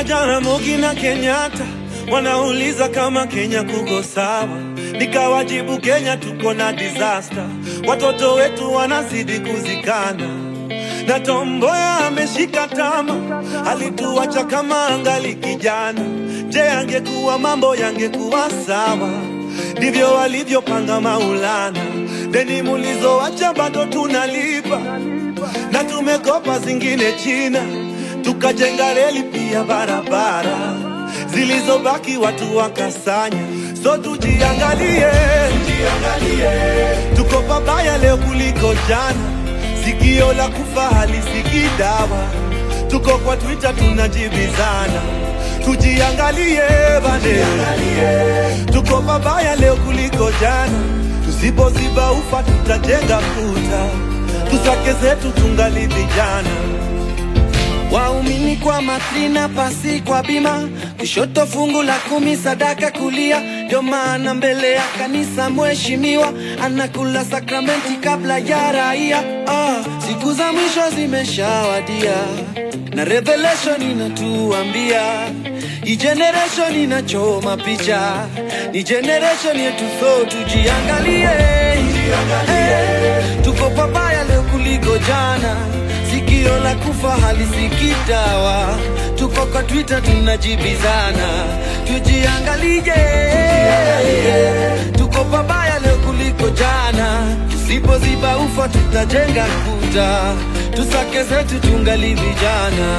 Jaramogi na Kenyatta wanauliza kama Kenya kuko sawa, nikawajibu Kenya tuko na disaster, watoto wetu wanazidi kuzikana na Tomboya ameshika tama, alituacha kama angali kijana. Je, angekuwa mambo yangekuwa sawa? Ndivyo walivyopanga Maulana, deni mulizoacha bado tunalipa, na tumekopa zingine China, tukajenga reli pia barabara, zilizobaki watu wakasanya. So tujiangalie, tujiangalie, tuko pabaya leo kuliko jana sikio la kufa halisikii dawa. Tuko kwa Twitter tunajibizana, tujiangalie bane, tuko pabaya leo kuliko jana. Tusipoziba ufa tutajenga kuta, tusake zetu tungali vijana. Waumini kwa matrina, pasi kwa bima, kushoto fungu la kumi, sadaka kulia. Ndio maana mbele ya kanisa mheshimiwa anakula sakramenti kabla ya raia. Ah, siku za mwisho zimeshawadia na revelation inatuambia hii generation inachoma picha, ni generation yetu, so tujiangalie, Eh, tuko pabaya leo kuliko jana sikio la kufa halisikii dawa. Tuko kwa Twitter tunajibizana, tujiangalie, tuko pabaya leo kuliko jana. Tusipoziba ufa tutajenga kuta, tusake zetu tungali vijana.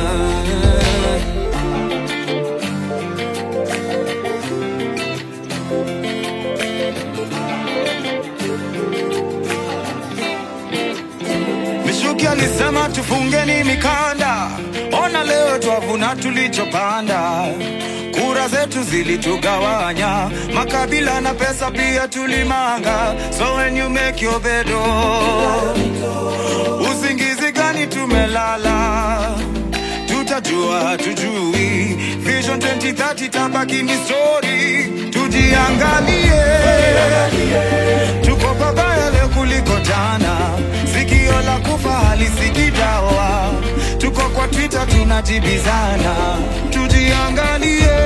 Mishuki alisema tufungeni mikanda, ona leo twavuna tulichopanda. Kura zetu zilitugawanya, makabila na pesa pia tulimanga. So when you make your bed, oh, usingizi gani tumelala? Tutajua tujui, Vision 2030 tabaki ni story. Tujiangalie, tuko pabaya leo kuliko jana. Sikio la kufa halisikii dawa. Tuko kwa Twitter tunajibizana, tujiangalie,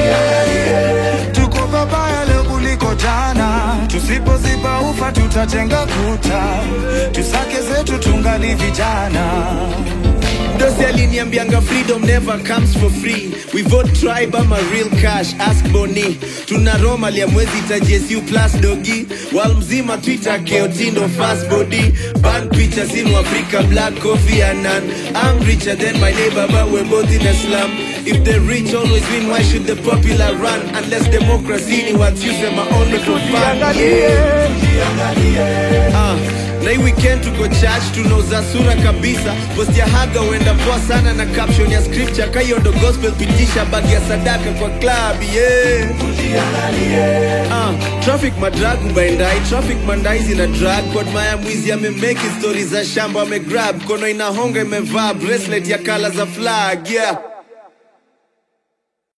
tuko pabaya leo kuliko jana. Tusipoziba ufa tutajenga kuta, tusake zetu tungali vijana. Dosi aliniambianga freedom never comes for free. We vote tribe ama real cash, ask Boni. Tuna Roma lia mwezi ita JSU plus dogi. Wal mzima Twitter keotindo fast body. Ban pictures in Africa, black coffee and none. I'm richer than my neighbor but we're both in a slum. If the rich always win, why should the popular run? Unless democracy ni what's used my only for fun. Yeah. Ah, na hii weekend tuko church tunauza sura kabisa post ya haga huenda poa sana na caption ya scripture kahiyo ndo gospel pitisha bagi ya sadaka kwa club yeah. Ah, traffic madrag ubaendai traffic mandai zina drag kwa maya mwizi amemeki stori za shamba amegrab kono inahonga imevaa bracelet ya kala za flag yeah